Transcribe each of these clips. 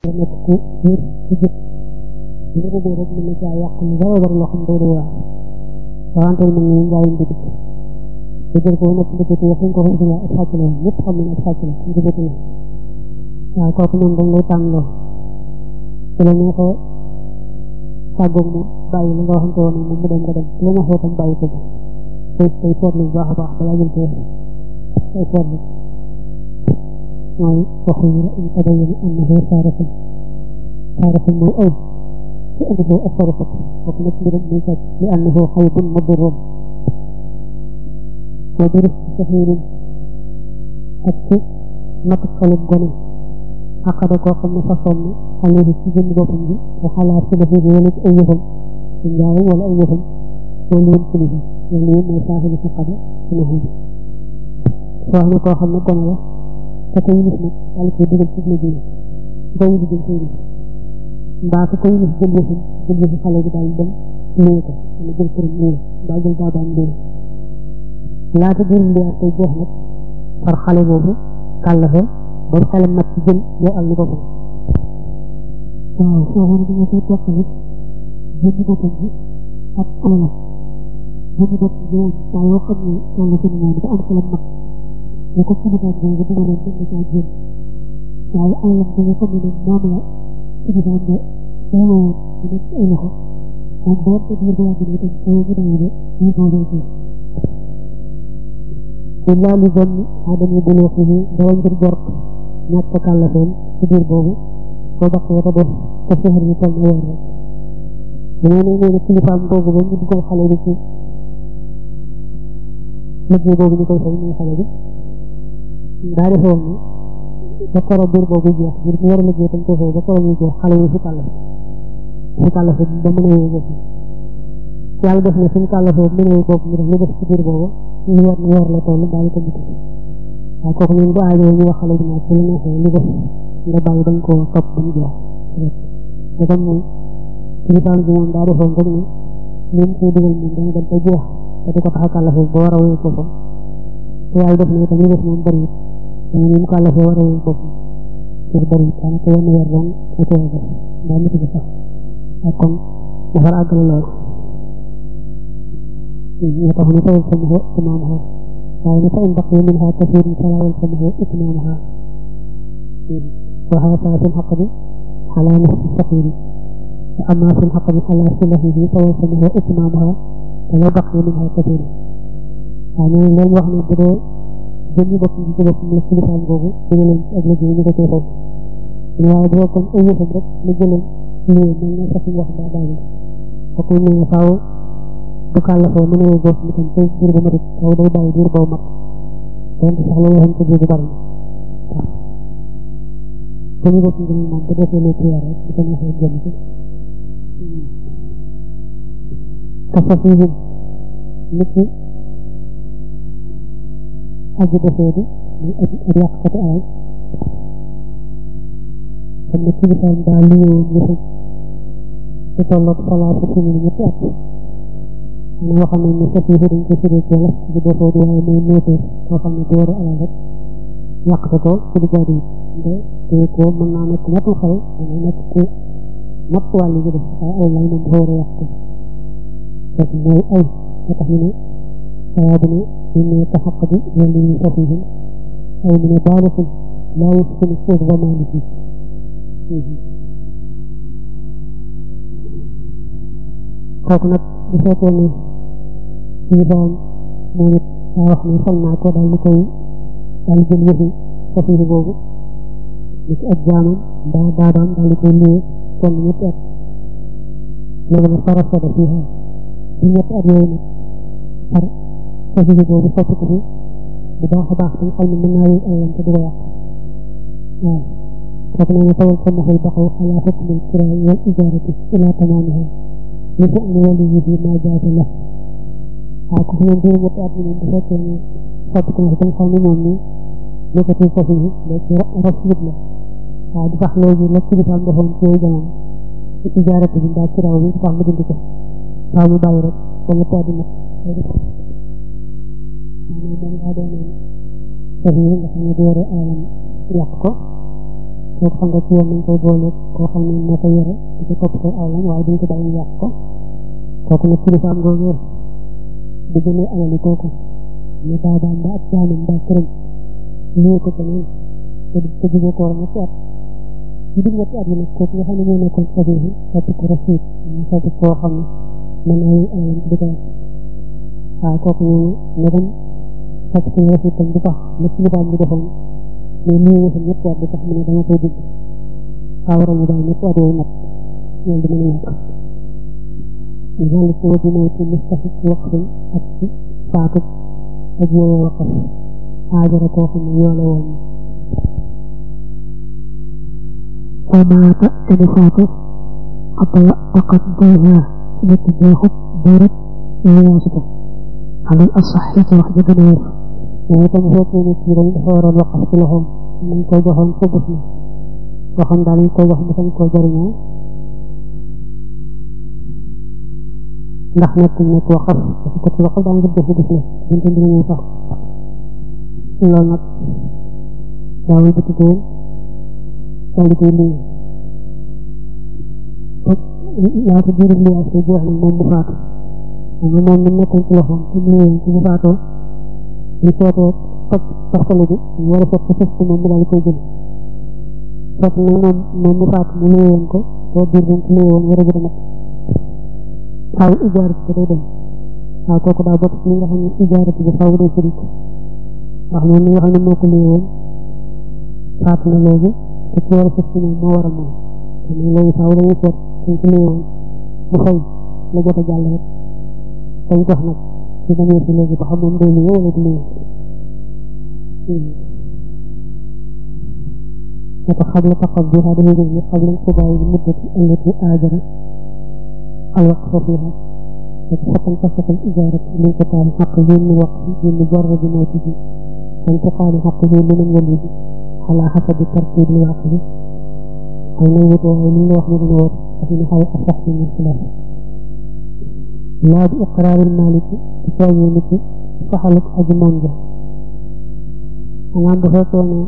nekk ku wér ci jëf li nga bëggee rek mën na caa yàq lu bari bari loo xam day day wax rawante mu ngi njaayum bitik te jël ko nekk ndëkkati wax ko ko dina ab sàcc la ñëpp xam nañ ab sàcc la ndëkkati la waaw kooku moom dañ lay tànn loo su la neexee tàggoog moom bàyyi li nga waxante woon moom mu dem nga dem su la neexee tam bàyyi ko tey tey seetlu bu baax a baax balaa jël tey tey seetlu mooy waxu ñu in tabayyana annahu saarifun saarifun mooy ay ci annahu asarafat kooku nag mbiram muy sàcc li annahu xaybun mudurrun wa durus saxiirin ak ci mat xalum gone xaqada koo xam ne façon na xale bi ci jënd boppam bi te xalaat si dafa wala ci ay yëfam ci njaayam wala ay yëfam loolu yëpp ci lifi loolu yëpp mooy saaxibi xaqada ci naxu bi wax ne koo xam ne gone la te ko yilif nag daal koy dugal ci liggéey ko yilif dañ koy yilif mbaa ko ko yilif jël yëfam jël yëfi xale bi daal dem lée ko wala jël këram lée mbaa jël daabaam lée laata biir li ak tey jeex nag far xale boobu kàllafe ba mu xelam nag ci jël yoo al ni boppam waaw soo xam ne nga koy teqali jënd boppam bi ak alalam jënd bopp bi saa yoo xam ne toll ci moom dafa am xelam nag ñu ko kilifaam bi nga dugaloon mën na caa jënd waaye alalam bi nga xam ne nag moom la kilifaam ba delloo di nekk ci ay loxo moom boo ko diir ba yàgg ne itam soo ñu dawee de ñu boobee ko illa li zanni adami buluuxihi dara ngir jort ñàkk kàllafeen ci biir boobu soo baq ya ko def te sehar yi toll na weer rek dañoo ne nee na kilifaam boobu ba ñu dugal xale bi ci liggéey boobu ñu koy fay muy xale bi daa defoon ni ba koro biir boobu jeex ngir mu war a liggéey tam koy fay ba koro muy jeex xale yi si kàllafe si kàllafe ba mën a yooyu bopp yàlla def na suñu kàllafe mën a yooyu bopp ñu def li def ci biir boobu ñu weer na weer la toll daal ko mutu waaye kooku ñun bu aajoo ñu wax xale bi nag su la neexee li def nga bàyyi dañ koo topp ba mu jeex te comme moom kilifaam bi moom daa defoon rek ne li mu koy dugal moom dañu dem ba jeex te di ko tax a kàllafe ba war a wéy boppam te yàlla def na itam li def moom bëri it dañu ni mu kàllafe war a wéy boppam pour bëri it daanaka wenn weer doon mu teel a def daa mutu bi sax ak kon dafa àggale lool ñu tax ñu tawal sa muxo imaamaha waaye ne fa in baqiya minha kasiirun falaa yalzamuhu itmaamaha wa haaza fi lxaqdi alaa nafsi saqiiri wa ammaa fi lxaqdi alaa silahihi fa yalzamuhu itmaamaha walaw baqiya minha kasiirun waaw ñu leen wax ne bu dee jëmmi bopp bi ci boppam la kilifaam googu dina leen ci ak liggéey ñu ko cee fay waaye bu fekkoon ay yëfam rek la jëloon lii mel ne sax wax daa daal kooku ñu ne faaw bu kàllafee mën a góob mu tam tey diir bu matit taw day bàyyi diir boobu mat donte sax la yoo xam ci biir bu bari waaw suñu bopp ngir moom bu defee lu prière rek bu ko neexee jëm ci kasa fii bi nit ki aji defee bi muy ak ak yàqkati alal xam ne kilifaam daa liyewoon yëfu ci tolloog salaatu simili ñetti at ñu waxam ne ne sëf yi dañ ko firee ci wolof ci defoo di waaye mooy néetéer koo xam ne dooru alal rek yàqte ko ci lu jaadu nde te ko mën naa nekk matul xel dana nekk ku mat wàllu gi def waaye alal lay moom dafa war a yàqte fekk mooy ay moo tax ñu ne saa bu ne ñu ne ka xaq bi wala ñu sëf yi ay mu ne baalixul laa yëf sunu suuf ba maa ngi kooku nag bu fekkee ne suñu borom moom it daa wax ne sañ naa ko daal di koy daal di jël yëfi safiiri boobu ni ci ak jaamam daa daabaam daal di koy liyee kenn ñetti at léegi nag fara soda fii xaar ci ñetti at yooyu nag far safiiri boobu soppi ko fi bu baax a baax tam xam ne mën naa wéy alalam te du ko yàq waaw kooku nee na tawal ko maxul baxaw xalaa xukmil kiraay wal ijaarati ilaa tamaamiha li fi am wàllu yi bi maa jaase la waaw ko moom dina ñetti at moom bu fekkee ne soppi ko na tam xam ne moom ni nekkati sofi yi léegi rasulub la waaw di tax léegi la kilifaam defoon ci yooyu jamono ci ijaarati bi mbaa kiraaw bi di tax mu dindi ko waaw mu bàyyi rek ba ñetti at di mat moom daa doon sofi yi nga xam ne du yore alalam yàq ko koo xam nga ci yoon nañ koy boole koo xam ne moo ko yore di ko toppatoo aw lañ waaye duñ ko bàyyi yàq ko kooku nag kilifa am googu yor di jëlee alali kooku ne baabaam ba ab jaamam ba këram lii ko keneen te te jógee ko war ñetti at ñu dig ñetti at yi nag kooku nga xam ne moo nekkoon sabihi soppi ko rasiid ñu soppi koo xam ne mën naa leen alalam di ko waaw kooku ñooñu ne dem soppi ko rasiid tam du tax la kilifaam bi defoon mais lii nga xam ñetti at du tax mu ne dama koy digg xaw war a ñu daal ñetti at yooyu nag loolu di mën a ñàkk ذلك هو بموت مستحق وقف ak faatu ak yooyu waqaf aajara koo xam ne yoo la woon ومات تنفاته حتى فقد ضيها سنة جاهد دارت وياسته على الأصح واحدة دنيا ويتم فوقه نكيرا حوار الوقف لهم من كوجههم فبسنا وخم دالي كوجههم مثل كوجرنا ndax nekk nekk waxaf dafa ko ci waxal daa ngir defu gis la buñ ko dina ñëw sax loolu nag daawul bëgg ko daal di koy lii laata biiru lii ak say jeex nag moom mu faatu xam nga moom mi nekkoon ci loxoom te mu ñëwoon ci bu faatoo ñu seetee faj parcelle bi ñu war a seet ko fës ko moom mu daal di koy jël fekk nag moom moom mu faatu mu lëyewoon ko boo biir bi mu ko lëyewoon war a gën a mat faaw ijaarat bi day dem waaw kooku daa bokk ci li nga xam ne ijaarat bi faaw day firi ndax moom mi nga xam ne moo ko lii woon faatu na léegi te ci war a sëf ci moom moo war a moom te moom léegi faaw dañuy seet suñ ko lii woon mu fay la jot a jàll rek dañ jox nag ci bañee si léegi ba xam moom day lii wala du lii وقبل تقضي هذه الجزء قبل انقضاء المدة التي آجر الوقف فيها وتحكم قصة الإجارة لانقطاع حقه من وقفه بمجرد موته وانتقال حقه لمن وليه على حسب ترتيب الواقع الميت وعلم وحمد النور وفي نحو أصح من الخلاف لا بإقرار المالك تساوي مثل صحلك أجمان جه أنا بفكر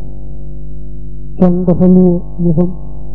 كان دخلوا يهم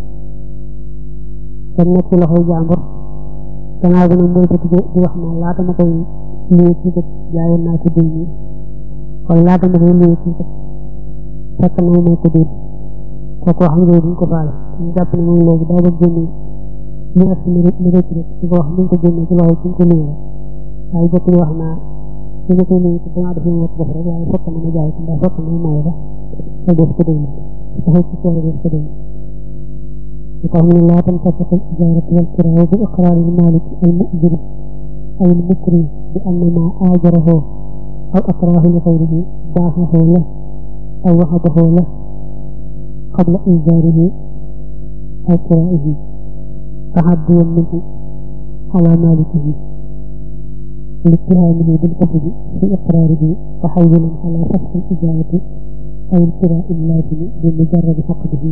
كان نكي لخو جامبر gannaaw bi nag mooy ko di wax naan laata ma koy lii ci kat jaayoon naa ko diw nii kon laata ma koy lii ci kat fekk na may ko diw kooku wax nga duñ ko faale ñu jàpp ne moom léegi daa bëgg génne li ak mi rek mi rek rek di ko wax nañ ko génne ci loxo ci ko lii rek waaye jëkk di wax naa ci nga koy lii ci damaa def ñu def rek waaye fekk na ma jaay ko mbaa fekk na ma maye la te des ko diw taxaw ci soore des ko diw وقال لا تنفسخ الإجارة والكراء بإقرار المالك المؤجر أو المكري بأن ما آجره أو أكراه لغيره باعه له أو وهبه له قبل إيجاره أو كرائه تحديا منه على مالكه لاتهامه بالكذب في إقراره تحولا على فسخ الإجارة أو الكراء اللازم بمجرد حقه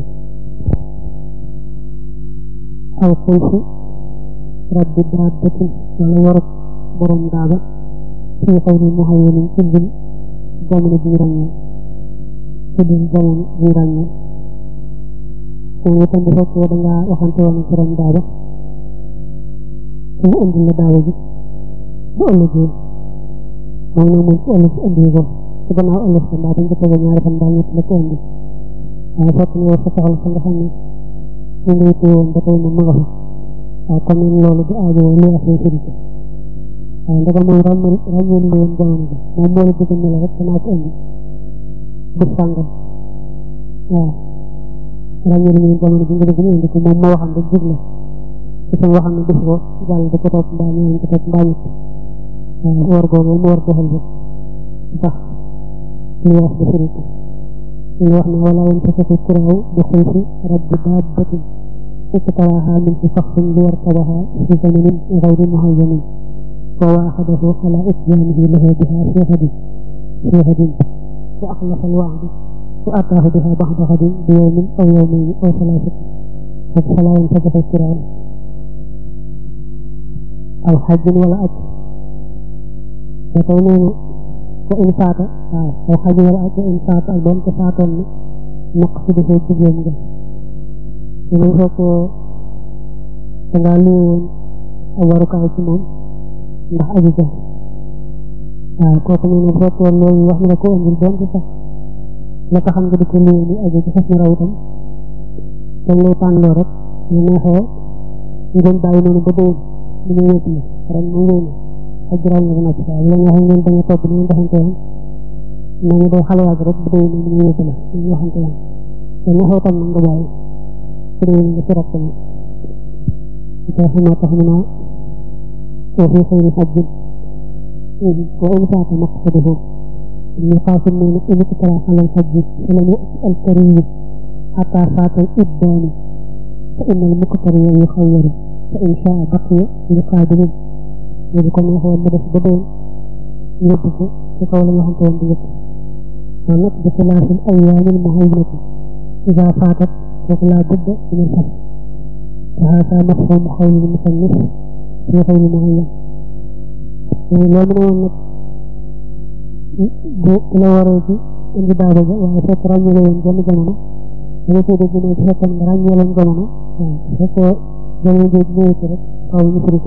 aw xulfu rabbi dabbatin wala warab borom daaba fi xaw ni mu xaye nañ ci dul jamono ji ràññee ci dul jamono ji ràññee moom itam bu fekkee da ngaa waxante woon ak borom daaba ci mu indi la daaba ji bu ëllëgee moom nag moom ci ëllëg si indi ko ci gannaaw ëllëg sa mbaa dañ ko tege ñaari fan mbaa ñett la ko indi waaye fekk ne yow sa soxla sa nga xam ne ñu ngi téye woon ba tey moom ma nga fa waaye kon nag loolu du aajo li affaire firi ko waaye ndaga moom ràññal ràññal li woon jamono bi moom moo la bëgg ne la rek danaa ko indi bis sàngam waaw ràññal li woon jamono bi nga bëgg indi ko moom moo waxam rek jig la ci sama waxam ne bis ko jàll da ko topp mbaa ñaan ko topp mbaa ñett waaw war boobu mu war doxal bi tax li wax da firi ko وإحنا ولا ينتفق الكراء بخلف رب دابة اقتراها من شخص ليركبها في زمن غير مهين وواحده على إتيانه له بها في غد في غد وأخلف الوعد وأتاه بها بعد غد بيوم أو يومين أو ثلاثة فلا ينتفق الكراء أو حج ولا أجر وتونين وإن فات أو حج ولا أجر إن فات البنت فاتن نقصده جبيم te bu fekkee da ngaa luwoon ak warukaay ci moom ndax aju ca waaw kooku nee na bu fekkee loolu wax na la ko indil doon ci sax la taxam nga di ko luwoo ni aju ci xas na raw itam dañ lay tànnloo rek ñu neexee ngeen bàyyi noonu ba déwén li muy wéet la ren mu wéy na ak juróom nga noppi waaye la neexee ngeen bañ a topp ni ngeen defante woon nañu day xale waag rek ba déwén ni muy wéet la ñu waxante woon te neexee tam nga bàyyi su déwén nga ci rab tamit tax moo tax mu naa وفي خير حج وإن فات مقصده النقاش من إن اقترى على الحج فلم يأت الكريم حتى فات الإبان فإن المقتري يخير فإن شاء بقي لقادم يذكر هو مدف بدون يبقى في قول الله تعالى بيبقى ونت بخلاف الأيام المهيمة إذا فاتت فلا بد من الفصل فهذا مفهوم قول المصنف في غير معين loo mën a woon nag bu la waree ci indi daaba ja waaye fekk ràññale woon benn jamono da nga cee dégg ne bu fekkoon nga ràññee leen jamono waaw bu fekkee jamono jooju ñëwee ci rek faaw ñu firi ko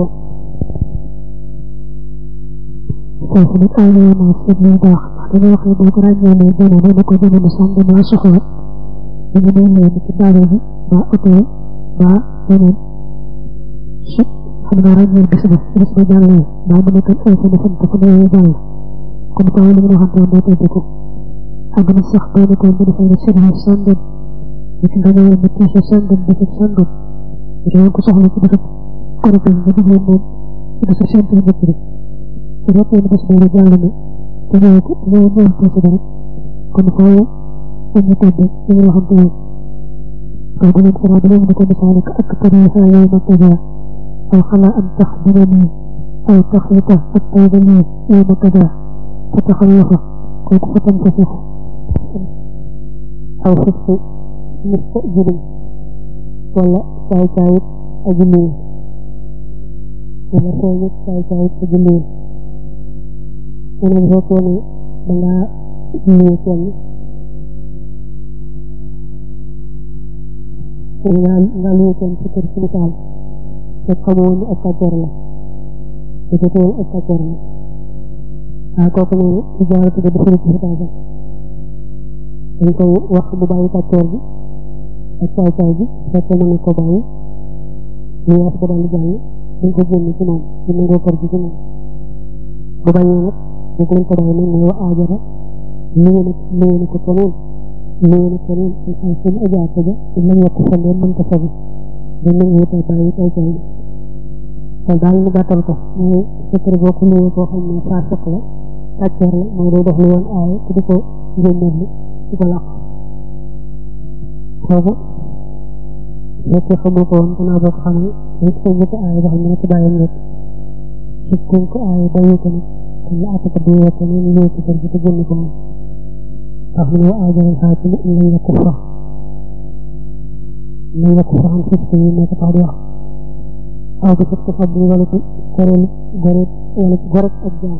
foofu nag ay lay naa seet lu baax ndax dañoo wax ne boo ko ràññee jamono ne ko jamono sànq maa soxla ñu ngi day leen ci daaba ji ba oto ba yeneen xam naa ràññeel bis ba bis ba jàllee daa mu nekk ay fan fan te fan yooyu jàll comme taw li nga xam ne moo tëdd ko ak na sax boo nekkoon mu defal la service sàngam nit nga ñëwal mu tiise sàngam bisub sàngam nit nga ko soxla ci bisub korité nga digleen moom ci bisu sent yi nekk rek su fekkee ne bis boobu jàll na te ñëw ko te ñëw ñëw tiise ba rek kon faaw ñu tëdd ñu ngi waxante woon waaw bu leen sara bu leen di ko misaale ak tariixa yow ma tëjaa أو خلا أن تخدمني أو تخلط الطيبني يوم كذا فتخلف كنت فتنفسخ أو فسق مستأجر ولا ساي ساي أجمل ولا ساي ساي ساي أجمل أنا بفكر بلا نيوتن nga niyutoon ci kër ci misaal te xamoon ni ak kàccoor la te jotewul ak kàccoor la waaye kooku noonu ci jaaratu ba defal ci xitaasa dañ koy wax mu bàyyi kàccoor bi ak caay caay bi fekk mën na ko bàyyi lu yaas ba daal jàll dañ ko génn ci moom ñu nangoo kër gi ci moom bu bañee nag bu ko ko bàyyi nag mooy wa aajara liye na liye na ko keneen liye na keneen ci xaal seen ajaata ja lañ yokk fa leen mën ko fabi dañ nangu wutal bàyyi caay caay bi kon daal ñu gàttal ko mooy secret boo ko nuyoo koo xam ne faasiq la kàcceer la mooy day def lu yoon aaye te di ko génneel li di ko làq kooku fekkee xamoo ko woon gannaaw boo ko xamee nit ko njëkk aaye ba xam ne ko bàyyam rek ci kuñ ko aaye bàyyi ko nag kon la àtte ko di woo keneen ñu ñëw ci kër gi te génn ko moom tax mu ne wa aajaral xaakim lañ la ko fa lañ la ko fa xam fis yi moo ko tax di wax aw bi fekk xam ni wala ci goreel goreel wala ci gorek ak jaam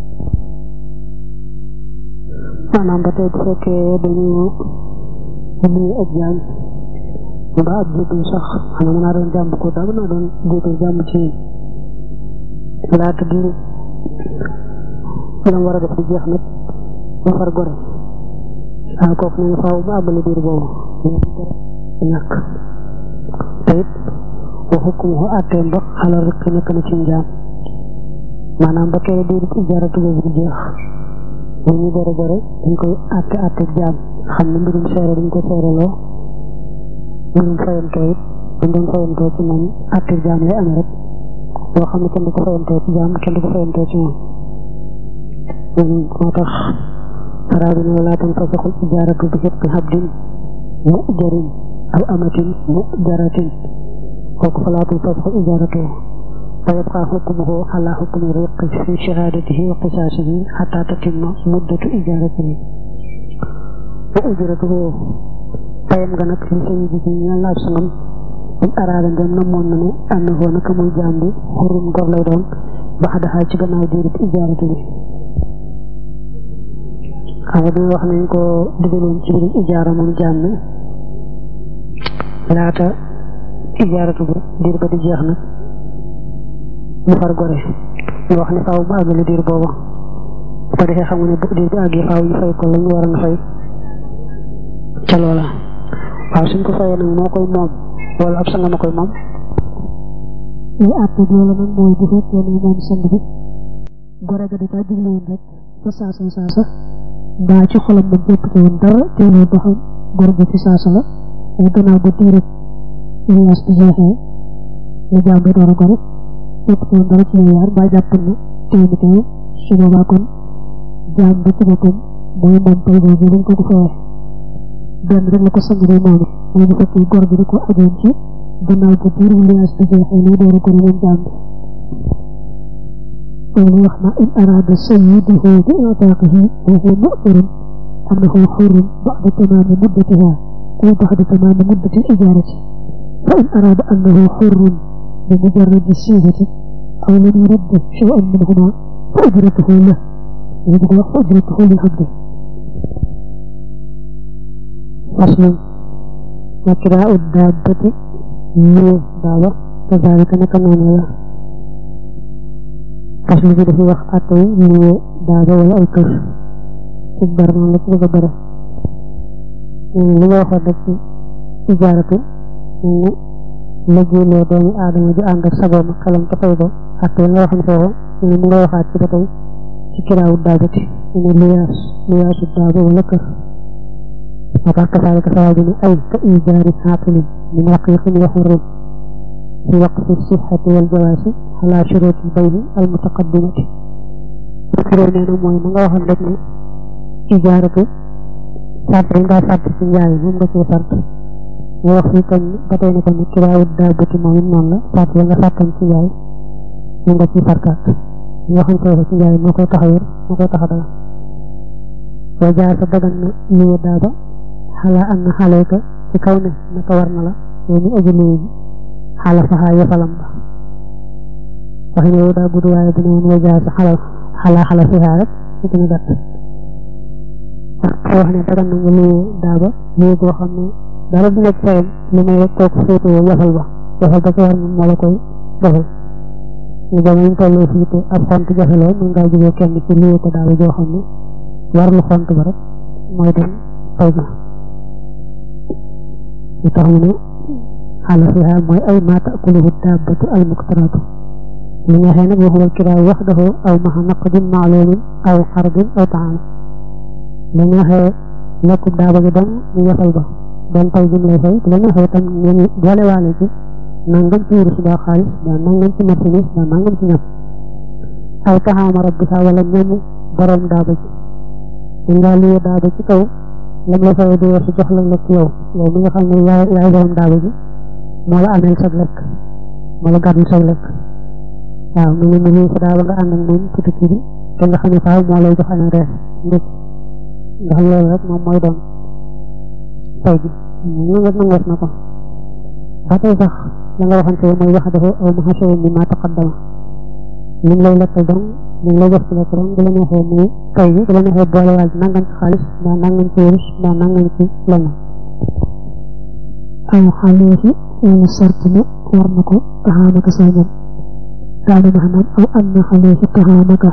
maanaam ba tey bu fekkee dañu nuyu ak jaam mbaa ab jéggal sax xanaa mën naa doon jàmm ko daa mën naa doon jéggal jàmm ci laata diir lam war a def di jeex nag ba far gore waaw kooku nee na faaw ba àggale diir boobu ñàkk te it wa hukmuhu atteem ba xalal rek nekk na ci njaam maanaam ba kere diir ijaaratu boobu di jeex bu ñu gore gore dañ koy atte atte jaam xam ne mbirum seere dañ ko seereloo mbirum fayantoo it dañ doon fayantoo ci moom atte jaam lay amee rek boo xam ne kenn du ko fayantoo ci jaam kenn du ko fayantoo ci moom moo tax saraa bi ne walaa tanfasaxul ijaaratu bi xitqi habdin mujarin aw amatin mujaratin kooku falaa tanfasaxul ijaaratu ويبقى حكمه على حكم الرق في شهادته وقصاصه حتى تتم مدة إجارته وأجرته فيم غنك لسيده يلا سنم إن أراد أن نمون من أنه نكم الجامد حرم قبل دون بعد حاجة بنا ديرة إجارته xam nga wax nañ ko digaloon ci biir ijaara moom jàmm laata ijaaratu ba diir ba di jeex nag mu far gore ñu wax ne faaw mu àggale diir booba bu ko defee xam nga ne bu diir bi àggee faaw ñu fay ko la ñu waroon a fay ca loola waaw suñ ko fayee nag moo koy moom wala ab sanga ma koy moom li àtte bi la nag mooy bu fekkee ne moom sang bi gore ga dafa jubluwoon rek fa saasa saasa mbaa ci xolam moom jëpp ci woon dara teeloo ba xam gore ga fi saasa la ay gannaaw ba diirib illaas bi jeexee la jaam bi door a gore jëpp ci woon dara ci yaar mbaa jàpp na teew mi teew su boobaa kon jaam bi ci boppam mooy moom pay boobu dañ ko ko fayee benn rek la ko sang bi moome mooy bu fekkee gor bi da ko ajoon ci gannaaw ko diir illaas bi jeexee lay door a gore moom jaam bi loolu wax na in araada sayyiduhu bi i'taaqihi wa huwa mu'tirun annahu hurrun ba'da tamaami muddatiha ay ba'da tamaami muddati al-ijaarati fa in araada annahu hurrun bi mujarradi siigati aw lam yurid shay'an minhumaa fa ujratuhu lahu li bëgg wax fa ujratuhu lil abdi faslun wa kiraa'u daabbati luwe daaba kazaalika naka noonu la faslu bi dafa wax attay luwe daaba wala ay kër ci bar noonu la ci bëgg a bare li nga waxoon rek ci ijaaratu ne liggéeyloo doomi aadama ju ànd ak sagoom ak xelam te fay ko attay nga waxoon foofu ne mu nga waxaat ci ba tey ci kiraawu daabati ne luyaas luyaasu daaba wala kër وقال كذلك ثواب أي كإيجار حاكم من رقيق وحر في وقت الصحة والجواز على شروط البيع المتقدمة فكروا نينا موي ما nga waxon rek ne ijaaratu sart yi nga sart ci njaay moom nga ci sart ñu wax fi kon ba tey ne kon kiraawu daabati moom it noonu la sart yi nga sartan ci njaay moom nga ci sartaat ñu waxoon foofu ci njaay moo koy taxawir moo koy taxadal wa jaar sa dagan na liye daaba xalaa am na xale ka ci kaw ne naka war na la yow mi aji liye ji xala faxaa yafalam ba waxi ne yow daa gudd waaye bu ne woon wa jaar sa xalal xalaa xala fihaa rek ci gën a gàtt wax ne dagan na nga liye daaba liye boo xam ne dara du nekk fayam li may rek toog féetewoo yafal ba yafal ba ci war moom moo la koy defal ñu jamono ñu toll fii te ab xont jafe lool mën ngaa jógee kenn ci liye ko daaba joo xam ne war lu xont ba rek mooy dem fay ga li tax mu ne xaala fiha mooy ay ma taakuluhu daabatu al muqtaratu li nga xëy nag waxuwal kiraaw wax dafa aw maxa naqdin maalumin aw xardin aw taam li nga xëy lekku daaba gi dem ñu yafal ba doon fay jum lay fay la nga xëy tam ngeen boole waale ci nangam ci wurus ba xaalis ba nangam ci marchandise ba nangam ci ñam aw taxaama rabbika wala ñamu borom daaba ji dañ ngaa liye daaba ci kaw lam la fayee du weesu jox la lekk yow yow mi nga xam ne yaay yaay borom daaba ji moo la ameel sag lekk moo la gàddul sag lekk waaw mu ngi ne lii sa daaba nga ànd ak moom ci tukki bi te nga xam ne faaw moo lay jox añ reer ndékk ndax loolu rek moom mooy doon fay bi ñu nga nangoot na ko ba tey sax la nga waxante mooy wax dafa aw ma xasee ni ma taqaddama li lay lekkal dong li lay jox ci lekk dong bu la neexee muy fay bi bu la neexee boole waal nangam ci xaalis mbaa nangam ci wurus mbaa nangam ci leneen aw xaleefi wala sart ne war na ko taxaamaka say ñam daanu maanaam aw am na xaleefi taxaamaka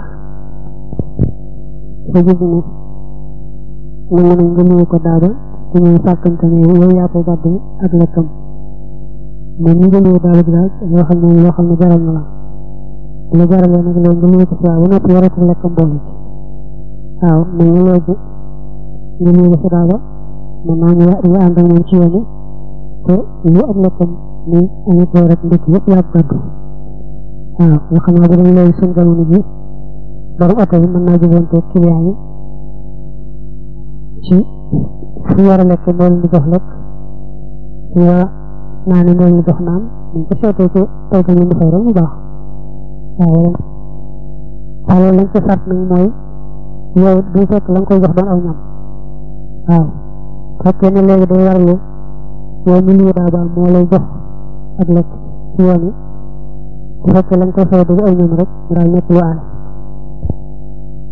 sa gis ne nangu nañ nga nuyu ko daaba ci ñuy sàkkante ne yow yaa koy gàddu ak lekkam moom ñu nga nuyu daaba bi daal loo xam ne loo xam ne jaral na la bu la jaralee nag loolu nga nuyu ko saa ba noppi yore ko lekkam boole ci waaw mais ñu léegi nga nuyu ko sa daaba mën naa ñu nga ànd ak moom ci yoon te lu ak lekkam ni añu ko rek ndekk yëpp yaa ko gàddu waaw nga xam ne bu dañ léegi seen jamono ji borom oto bi mën naa jubante client yi ci fu war a lekk moo leen di jox lekk fu war a naane moo leen di jox naan buñ ko seetee ci toggal leen di fay rek mu baax waaw waaw loolu lañ ci sart nag mooy yow du fekk la nga koy jox doon aw ñam waaw fekkee ne léegi day warlu yow mi lii daa baax moo lay jox ak lekk ci yoon yi bu fekkee la nga koy fay du aw ñam rek mu daal nekk lu aay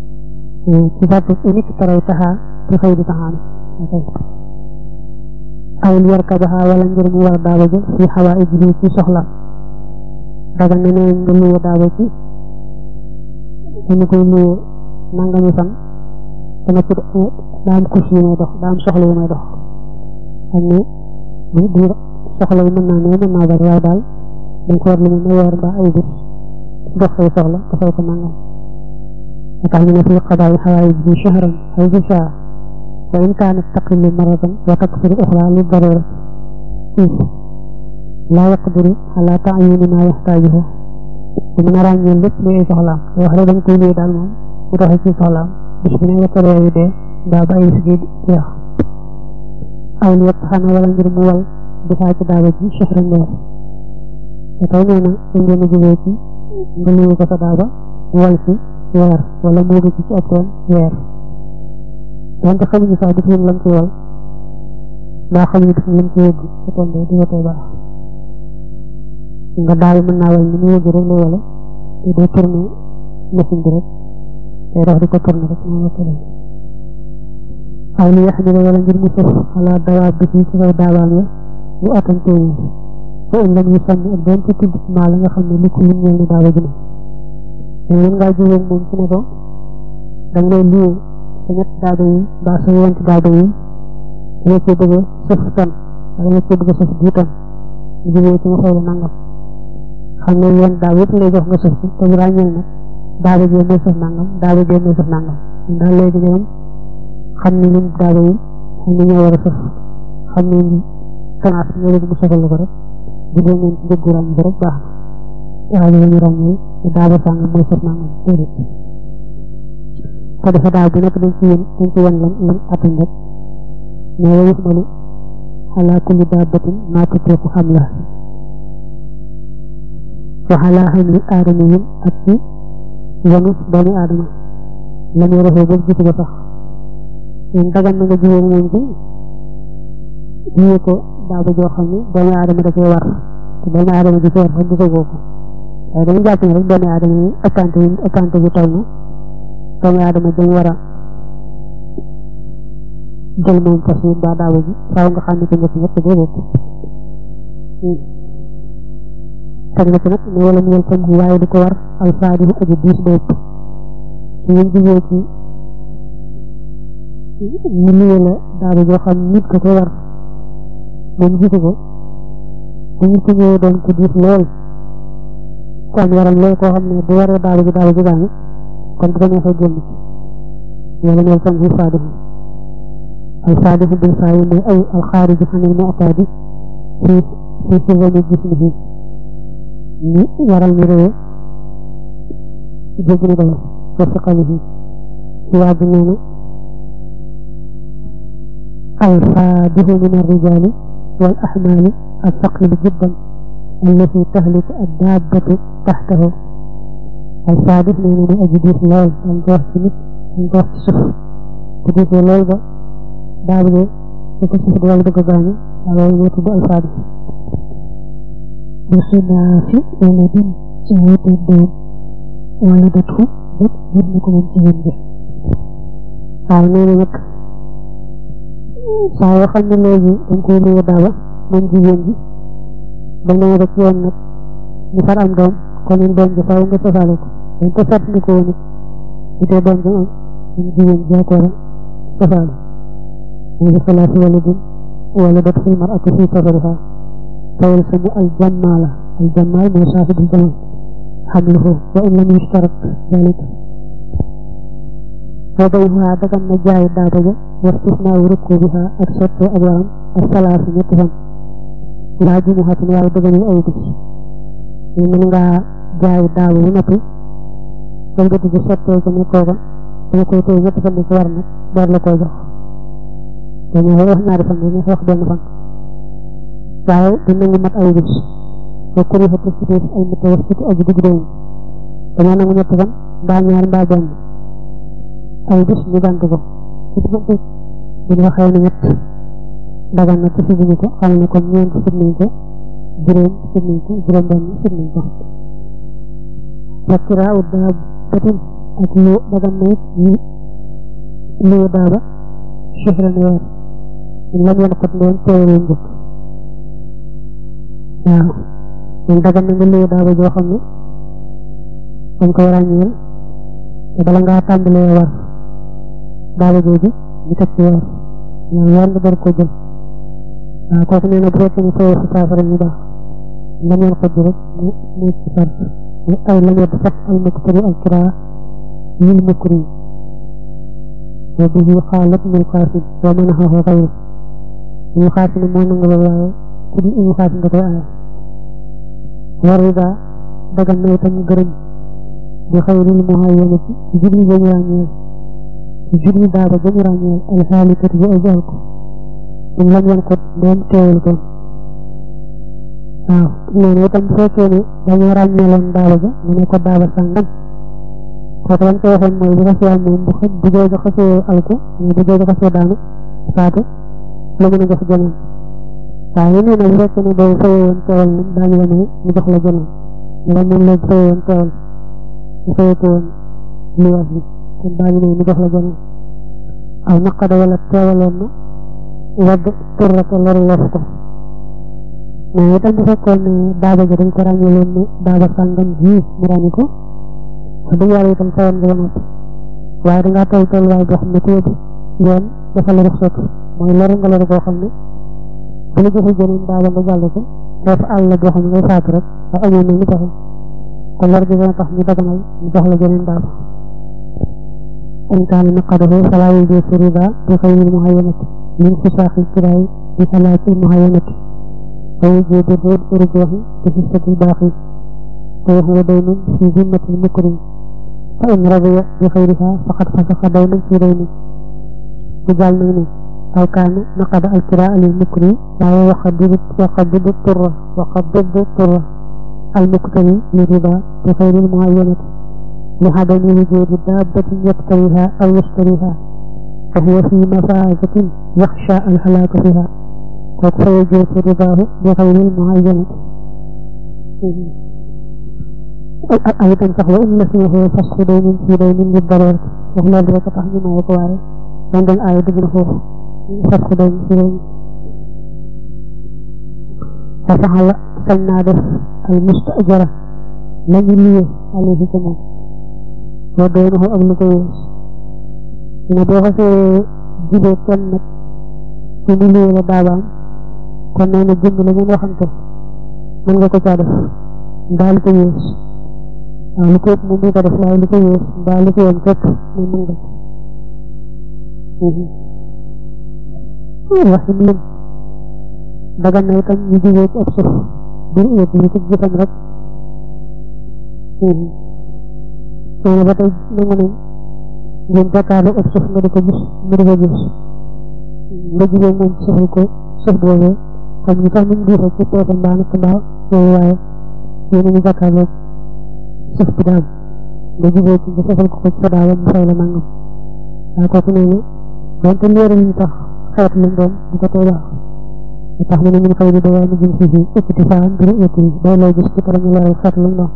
ci sart unique taray taxaa ci xëy di taxaane aw li yarkabaha wala ngir mu war daaba ja fi xawaa'ijihi ci soxla dagan na neen nga luye daaba ci dañu koy luye nangami fan dama ci daa am kus yu may dox daa am soxla yu may dox xam ne bu bu soxla yi mën naa ne mën naa bari waaye daal dañ ko war lu mu weer mbaa ay bés dox say soxla dafay ko nangam moo tax ñu ne fi qadaa xawaa'ijihi shahran aw bi saa wa in kaanat taqilu maratan wa takfiru uxra li darurati laa yaqdiru ala taayini ma yaxtaajuhu bu mën a ràññee lépp lu ay soxlaam wax rek dañ koy lii daal moom bu doxee ci soxlaam bis bu ne wettare yu dee mbaa ba ay sigi jeex aw li yëpp xana wala ngir mu wal di faa ci daaba ji chehran weer te tey nee na dañ leen a jógee ci nga liyu ko sa daaba wal ci weer wala muugi ci ci ab teen weer donte xamuñu sax def leen lam ci wal mbaa xamuñu def lam ci yëgg sa teen de di watee baax nga daal mën naa wal ni mu yëgg rek lay wale te day tourné machine bi rek day dox di ko tourné rek moom la tëddee aw li yaxmila wala ngir mu sëf xalaat dawaab bi ci kaw daabaam ya bu attan téeméer fa in lam yu sànni ak doon ci tudd maa la nga xam ne li ko ñeel na daaba ji ne te mën ngaa jógee moom ci ne ko da nga lay liyee sa ñett daaba yi mbaa sa yent daaba yi da nga cee bëgg a sëf tan wala nga cee bëgg a sëf dix tan ñu jógee ci ma fay la nangam xam ne yéen daaw yëpp lay jox nga sëf ci te bu ràññeel nag daaba jee mooy sëf nangam daaba jee mooy sëf nangam daal léegi ñoom xam ne lim daaba yi xam ne ñoo war a sëf xam ne tanaas ñoo leen mu sëfal ko rek jubóo ngeen ci njëggu ràññ ko rek baax na waaye li ñu ràññee ne daaba sàngam mooy sëf nangam déedéet ko defe daaw bu nekk dañ ci yén dañ ci wan lam lam attan rek mais wa yuxmalu ala kulli daabatin maa tutriqu xamla waxalaa xam li aadama yin ak ci yanu doomi aadama la muy rafet ba gisu ko sax ñun dagan na nga jigéen moom ci jiyee ko daaba joo xam ne doomi aadama da cee war te doomi aadama di ci war sax gisagoo ko waaye dañu jàpp ne rek doomi aadama yi ëppante yi ëppante bi toll na doomi aadama dañ war a jël moom fas yi mbaa daaba ji faaw nga xam ne ko ñëpp ñëpp déedéet teg na ci nag ne wala mu yel tam waaye di ko war alfaadihu aji diis bopp su ngeen jigee ci ñu liyee la daaba joo xam nit ko ko war moom gisu ko bu ñu ko ñëwee doon ko diis lool ko am waral lool koo xam ne bu waree daaba ji daaba ji gaañu kon bu ko neexee génn ci wala mu yel tam alfaadihu alfaadihu bil faayi mooy ay alxaariju xanil mu'taadi fi fi xisami jismihi ni waral mi réew jéggi na dayo wa siqalihi ci waaju nee na alfaadihu min arrijaali wal axmaali althaqili jiddan allati tahliku addaabatu taxtahu alfaadih nee na muy aji diis lool dañ ko wax ci nit dañ ko wax ci suuf bu diisee lool ba daaba jo su ko suuf di wàll bëgg a gaañu loolu moo tudd alfaadih bi xilaafi waladin ci wuute doom wala datu jot jur na ko moom jigéen ja waaw nee na nag saa yoo xam ne léegi dañ koy luye daaba moom jigéen ji ba nee rek yoon nag ñu far am doom kon ñun doom ji faaw nga sosaale ko dañ ko sart ni ko woon it itee doom ji am moom jigéen ji ko war a sosaale muy bi xilaafi waladin wala dat fil mar'ati fi safariha فيلزم الجمال الجمال من صاحب الجمال حمله وإن لم يشترط ذلك وبيعها دكان نجاي دابا واستثناء ركوبها أكثر أبوام الثلاث نتفن لا جمعة واي دغني أي بس من nga jaay daaw bu noppi dal ko ci sottee ko ne kooka dama koy tey ñetti fan ko war nag door la koy jox dañu wax ñaari fan ñu wax benn fan waaye dina ngi mat ay bis ba kuri fa ci def ay mata wax ci aji digg doom dama nangu ñett fan mbaa ñaar mbaa benn ay bis ñu bant ko ci diggante bu ñu waxee ne ñett dagan na ci fi ñu ko xam ne kon ñeent sit nañ ko juróom sit nañ ko juróom benn sit nañ ko fakira u daa batin ak lu dagan na it ñu lu daaba shihran weer lam yan xot leen teewee njëkk waaw kon dagan na nga luye daaba joo xam ne dañ koy ràññeel te bala ngaa tàmbalee war daaba jooju ñu teg ci weer ñoom weer nga door ko jël waaw kooku nee na bu fekkee ne fayoo si saafara ñu baax lam yan xot rek mu mu ci sart ay lam yedd sax al muktari al kiraa lil mukri wa bihi xaalat mil xaasin wa manaxahu xayru ñu xaasin moo nangu ba waaye ku di ñu xaasin da koy aaya war rida dagal na itam gërëm bi xayril muhayyanati ci jubli ba ñu ràññeel ci jubli daaba ba ñu ràññeel alxaalikat bi ay jaal ko ñu lam yan ko doon teewul doon waaw noonu itam bu fekkee ne dañoo ràññeeloon daaba ja mu ne ko daaba sàngam kooku lañ ko waxoon mooy bu xasee moom bu xëj bu jooju xasee alku bu jooju xasee daanu faatu la mën a jox jeneen waaye nee na bu fekkee ne boobu fayee woon teewal nag daañu la may mu jox la jeneen la moom léegi fayee woon teewal bu fayee ko woon liwaas bi kon daañu may mu jox la jeneen aw naqada wala teewaloon na wadd turrata loru lof ko mais itam bu fekkoon ne daaba ji dañ ko ràññeeloon ne daaba sàngam ji mu ràññi ko wax dëgg yàlla itam fayoon nga ba noppi waaye dangaa toll tolluwaay boo xam ne ku yóbbu yoon dafa la ruxsat mooy loru nga loru koo xam ne bu la joxul jeneen daaba nga jàll ko def àll boo xam ne ngay faatu rek waaye amoon na ni pexe kon lor gi dana tax ñu daganal ñu jox la jeneen daaba in kaana naqadahu falaa yujuuzu riba bi xayril muhayyanati min fisaaxil kiraay bi xalaati muhayyanati fa yujuuzu rujuuxi bi xissatil baaqi te huwa daynun fi zimmatil mukrim fa in radiya bi xayriha faqad fasaxa daynan fi daynin mu jàll nag ne aw kaana naqada alkiraa lil mukri waaye waqad waqad turra waqad turra المكتري للربا بغير المعينة لعدم وجود دابة يقتريها أو يشتريها فهو في مفازة يخشى الهلاك فيها فيجوز رباه بغير المعينة أيضا فهو إن فيه فسخ دين في دين للضرورة وهنا ذلك تحمي ما يقواري عند الآية بجنه فسخ دين في دين ففعل سلنا به المستأجرة لم يليه عليه كمان ودونه أبن كويس نبوغ في جبه كنت سنلي ولا دابان كنا نجم لمن وخمته من غا كو دef dal ko yes lu ko mu mi ko def lay lu ko yes dal ko yam kep mu mu nga waxim lim dagan na itam ñu jigee ci ab suuf bir éet yi ci jëfam rek nee ba tey nangu nañ ngeen jàkkaarloo ab suuf nga di ko gis mu di ko gis nga jigee moom ci suufal ko suuf boobee xam ñu sax ñu diisa ci peese mbaa natt mbaa yooyu waaye yéen a ngi jàkkaarloo suuf bi daam nga jigee ci nga suufal ko ko ci sa daawa mu fay la nangam waaye kooku nee na donte leeral ñu sax xeet lañ doon bu ko tey baax tax na ñu fay di doy ñu jëm ci ci iktifaan bi éti day lay gis ci tara ñu leeral xeet lañ doon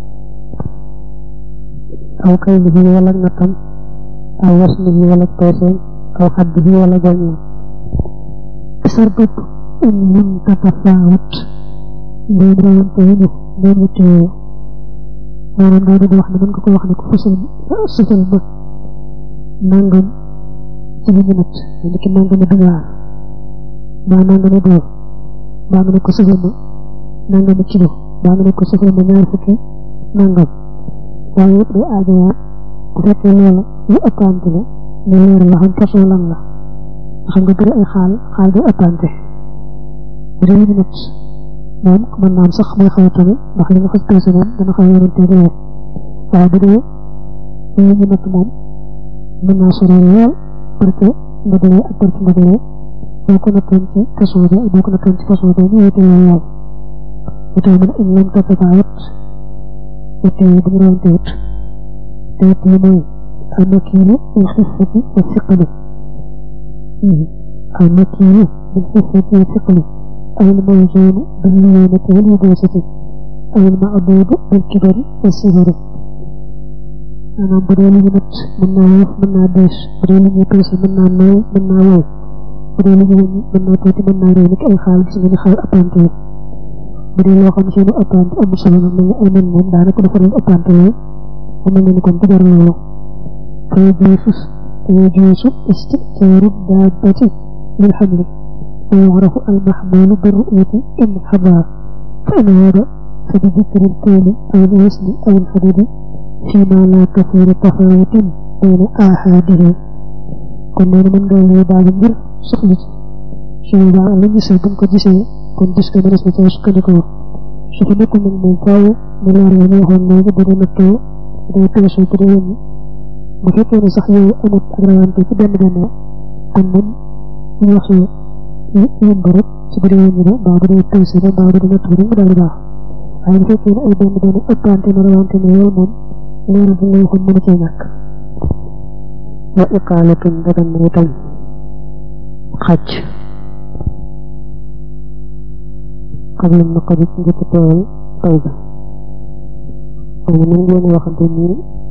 aw kay li wala natam aw wasni wala peeseen aw xaddi wala goñeen sarbut in lam tatafaawat ndéem rawante yi ñu ndéem ñu teeyo maanaam day di wax ne mën nga ko wax ne ko fësal sësal ma nangam ci li ñu natt ni ki nangami dollar mbaa nangami dóor mbaa nga ne ko sësal ma nangami kilo mbaa nga ne ko sësal ma ñaar fukki nangam waaye yëpp day aajowaat bu fekkee loola lu ëppante la ñu leer la xam façon lan la xam nga bëri ay xaal xaal day ëppante bu dee ñu natt moom mën naa am sax mooy xaw a tane ndax li nga xas peese moom dana xaw a yonante leer waaye bu dee li ñu natt moom mën naa sori lool parce que ndëgëlee ak parce que ndëgëlee boo ko nattoon ci façon bi boo ko nattoon ci façon bi ñu wute lool lool bu tey mën in lam tatafaawat wute yi dañu rawante wut te wute yi mooy almakiilu bil xissati wa siqali almakiilu bil xissati wa siqali أو الموزون بالليونة واليبوسة أو المعبود بالكبر والصغر أنا بدي لي نت من نايف من ناديس بدي لي نتوس من ناي من ناوي bu dee lu ñu mën naa tuuti mën naa réew ni ay xaal gis nga ni xaal appante yi bu dee loo xam seenu appante am solo na mel ni ay nen moom daanaka dafa doon appante loolu mu mel ni kon du jar loolu fay juusu fay juusu isticaaru daabati lil xamli wa yucrafu almaxmuulu birru'yati in xabaa fa in wada fa bi dikri lkayli aw lwisni aw lxadidi fima la kasiira tafawutin bayna aaxaadihi kon nee na mën nga lay daal ngir soxla ci su boobaa la gisee buñ ko gisee kon gis ko mënees na caa sukkandikoo su fi nekkul nag moom faaw mu leer la ñu waxoon léegi bu dee nattoo bu dee peesoo bu dee wëññi bu fekkee ne sax yooyu amut ak rawante ci benn benn kon moom ñu wax yëmb rek ci bu dee wëññi la mbaa bu dee peese la mbaa bu dee nattoo rek mu daal di baax waaye bu fekkee ne ay benn benn ëppante na rawante ne loolu moom leeral bu ñu la waxoon mënu cee ñàkk wa iqaalatun dagan na itam xaj xam lam na ko njëkk teewal taw bi moom mën ngeen waxante nii